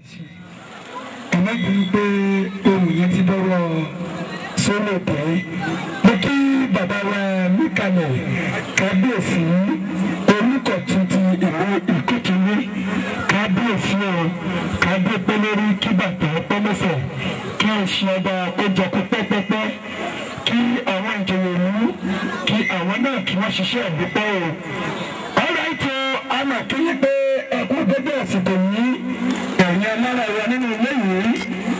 ẹ̀mọ́ bínú pé ohun yẹn ti dọ́wọ́ sólò tẹ́ mo kí bàbá wa níkàlẹ̀ kábíyèsí olùkọ̀tún ti ìlú ìkókìní kábíyèsí o kábíyèpé lórí kí bàtà pẹ́lẹ́sẹ̀ kí ẹṣin ọba ó jẹ kó pẹ́pẹ́pẹ́ kí àwọn ìjòyè ìlú kí àwọn náà kí wọ́n ṣiṣẹ́ ìdúpẹ́ o. ọ̀rọ̀ ètò àmọ̀ kí yí pé ẹkú dédé àsìkò yìí ẹ̀yin alára wa nínú ilé yìí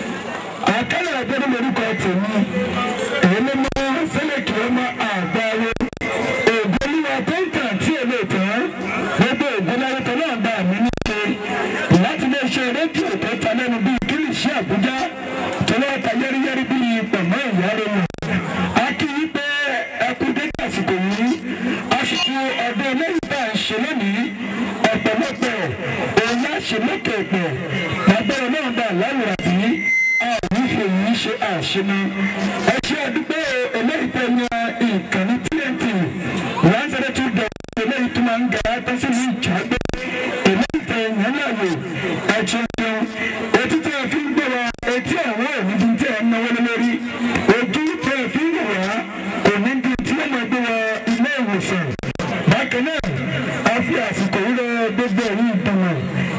àkàlà àgbẹ̀rẹ̀ lórúkọ tèmi èyí ló mọ sẹ́lẹ̀kì ọmọ àgbáwo ògùn olúwa tó ń tàn tí èlé tán gbogbo ògùn lárúkọ náà bá mi ní ṣe láti lè ṣe rédíò tó ta lẹ́nu bíi kílìṣí àbújá tó lọ́ọ́ ta yẹ́rìyẹ́rì bíi pọ̀mọ́ ìyá rẹ̀ mọ̀ a kì í pé ẹkú dédé àsìkò yìí a sì fi ọdún eléyìí bá ń ṣe lónìí ọ̀pọ̀lọpọ̀ òun á ṣe lókè pẹ̀ lábẹ́rẹ́ náà bá láwùrán bí a ò ní fi èyí ṣe àṣemọ. ẹ ṣe àdúgbò eléyìí tẹ yan ìkànnì TNT one zero two dot eléyìí tó máa ń ga tó sì ní ìjàgbé eléyìí tẹ yan láàyò ẹ ṣe ṣeun etí tí a fi ń gbé wa etí àwọn òní ti tẹ ẹ náwó lé lórí ojú tí a fi ń wò wá kò ní di tí ó máa gbé wa ilé ìwòsàn bákan náà a fi àsìkò yìí lọ gbogbo ẹ̀yìn ìdánwò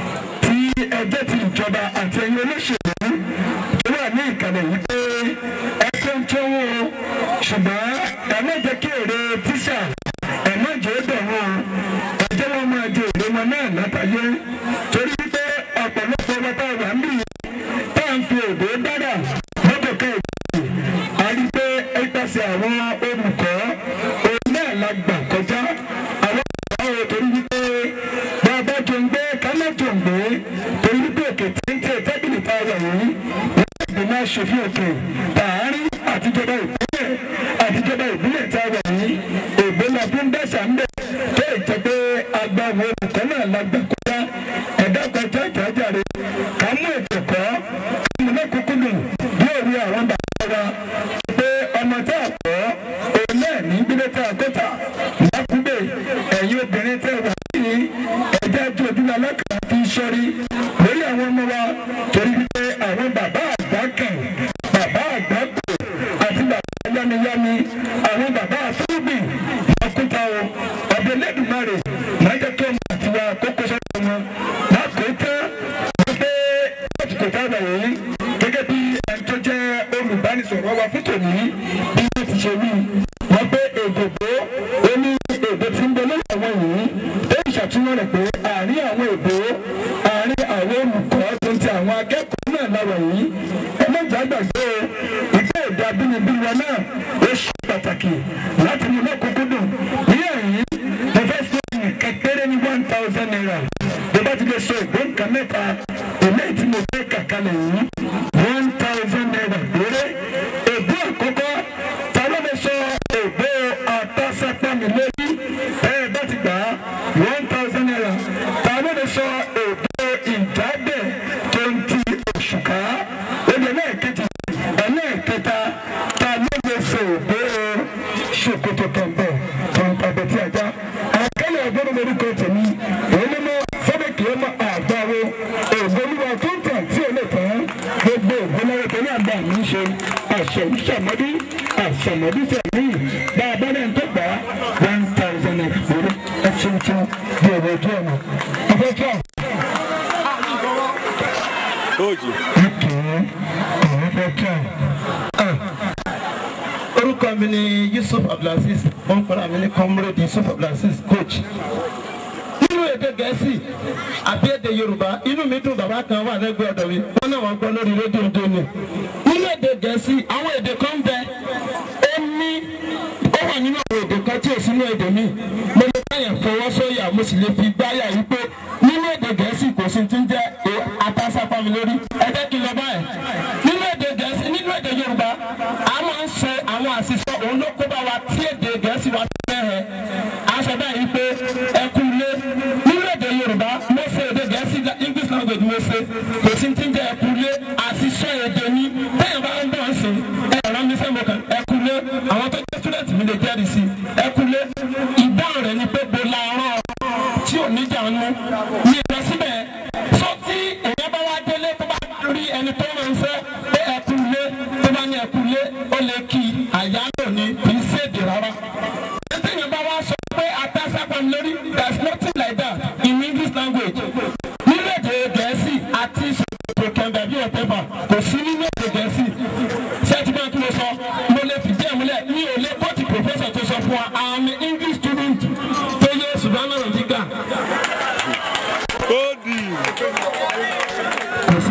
tí ẹgbẹ́ ti ìjọba àti ẹ̀yin olóṣèlú tó wà ní ìkàlẹ̀ yìí pé ẹgbẹ́ ń tẹ́wọ́ ṣùgbọ́n ẹ má jẹ́ kí èrè tíṣà ẹ má jẹ́ ó dẹ̀ wọ́n ẹ jẹ́ wọ́n máa jẹ èrè wọn náà látàyé torí wípé ọ̀pọ̀lọpọ̀ wọn tá a wà ń bì tá à ń fi èdè dára lọ́dọ̀ ká ìgbà a rí pé ẹgbàsẹ̀ àwọn olùkọ́ òun náà la gbà kọjá àwọn àwọn torí wípé bàbá jòǹgbé kálá jòǹgbé torí wípé òkè téńté tábìlì tá a wà yìí wọ́n gbé máa ṣòfin òkè tààrí àtijọba ìbílẹ̀ àtijọba ìbílẹ̀ tá a wà yìí ègbé la fi ń dẹ́sà ń bẹ̀ tó ìjẹ́ pé agbáwo olùkọ́ náà la gbà kọjá ẹ̀dá kọjá ìjájáre ká mú ètò kọ́ ká mú lọ́kùnkún lò yóò rí àwọn bàbá wa pé ọmọ tá a kọ́ òun náà ní gbígbé tá a kọ́ta lákúgbè ẹ̀yin obìnrin tẹ́ wà ní ẹ̀jẹ̀ tó ojúlọ alákàrà fi ń sọ́rí lórí àwọn ọmọ wa torí wípé àwọn bàbá àgbà kàn bàbá àgbà kò àti bàbá yámiyámi àwọn bàbá àfúrúgbìn lọ́kúta o ọ̀dọ̀ lẹ́dùnmáre máa jẹ́ kí ọmọ àti wa kókó sọ́dọ̀ wọn lákòótọ́ wọ́n pé lásìkò táwọn yìí gẹ́gẹ́ bí ẹni tó jẹ́ olùbánisọ̀rọ̀ wa fún tòní bí wọ́n ti ṣe wí wọ́n pé èdòdó ó ní èdè tí ń bẹ lórí àwọn yìí ó ń ṣàtúnyọ̀ rẹ̀ pé àárín àwọn èdè àárín àwọn olùkọ́ tó ń ti àwọn akẹ́kọ̀ọ́ náà láwọ̀ yìí ẹ má jà gbàgbé o ìgbé èdè abínibí wa náà ó ṣe pàtàkì láti mú lọ́kùnkúndùn ní ẹ̀yìn mo fẹ́ fún nǹkan péré ní one thousand naira bí bá ti lè sọ ìgbó nǹkan mẹ́ta eléyìí tí mo fẹ́ kàkálẹ̀ yìí one thousand naira péré ègbó àkọ́kọ́ ta ló lè sọ ègbó àtàsápámi lórí bẹ́ẹ̀ bá ti gbà á one thousand naira ta ló lè sọ ègbó ìjábẹ̀ tó ń ti òṣùká èdè lẹ́ẹ̀kejì ẹlẹ́ẹ̀kẹta ta ló lè sọ ègbó ṣòkòtò tọ̀gbọ̀ tọ̀ǹtàbẹ̀ tí a já àkàlẹ̀ ọgbọ́n lórúkọ tèmi èyí ló mọ sọ́dọ̀kì ọmọ àgbáwo ògbólúwa tó ń tàn tí ò lè tán gbogbo ògbónáwó tó ní àgbà mi ń ṣe àṣẹ̀mọ́dí àṣẹ̀mọ́dí tẹ̀mí bá a bá lẹ́yìn tó gbà one thousand naira lórí ẹ̀sìn tí bí owó ojú ọ̀nà ọ̀fẹ́ tí a. Hoje. ọ̀kẹ́ ọ̀rọ̀ fẹ́ tí a. orúkọ mi ni yusuf abdulaziz wọn kọ́ra mi ní comrade yusuf abdulaziz coach nínú èdè gẹ̀ẹ́sì àbí èdè yorùbá inú mi dùn bàbá kan wà lẹ́gbẹ̀ẹ́ ọ̀dọ̀ mi wọn náà wọ́n gbọ́ lórí rédíò tó ní nínú èdè gẹ̀ẹ́sì àwọn èdè kan bẹ ó ní ó wà nínú àwọn èdè kan tí ò sínú èdè mi mo lè báyẹn fọwọ́ sóyà mo sì lè fi gbáyà yìí pé nínú èdè gẹ̀ẹ́sì kò sí ti ń jẹ́ àtàsápá mi lórí ẹ jẹ́ kí n lọ báyẹn nínú èdè gẹ̀ẹ́sì nínú èdè yorùbá a máa ń ṣe àwọn àṣìṣe òun ló kó bá wa tí èdè gẹ̀ẹ́sì wa ti fẹ́ hẹ aṣọ báyìí pé ẹ kú ilé nínú èdè yorùbá mo ṣe èdè gẹ̀ẹ́sì english language mo ṣe kò sí ti ń jẹ́ ẹ kú ilé àṣìṣe èdè mi bẹ́ẹ̀ bá ń bọ̀ ń sìn ẹ rán mi sẹ́mo kan ẹ kú ilé àwọn tó jẹ́ student mi lè jẹ́rìí sí ẹ kú ilé ìdáhùn rẹ̀ ni pé bo la rán tí ò ní jà ń mú mi lọ síbẹ̀ sọ tí èèyàn bá wá délé tó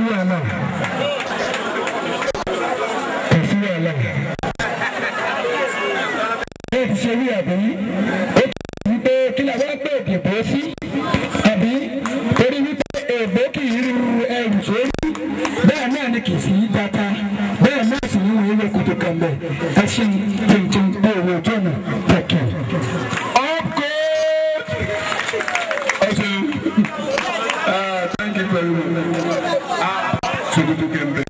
wàhálà kò sí wàhálà. ẹ ti ṣe wí àbí ó ti wí pé kí la wá gbé òdìbò sí àbí torí wípé èèbó kì í ru ẹrù sórí bẹ́ẹ̀ náà ni kì í sí dáta bẹ́ẹ̀ náà sì ní wọ́n yẹ kótó kan bẹ́ẹ̀ ẹ ṣe tuntun bí owó ojú ọ̀nà tẹ̀kẹ̀. ọkọ ọsẹ thank you very much. Ah, Sokoto Kembe.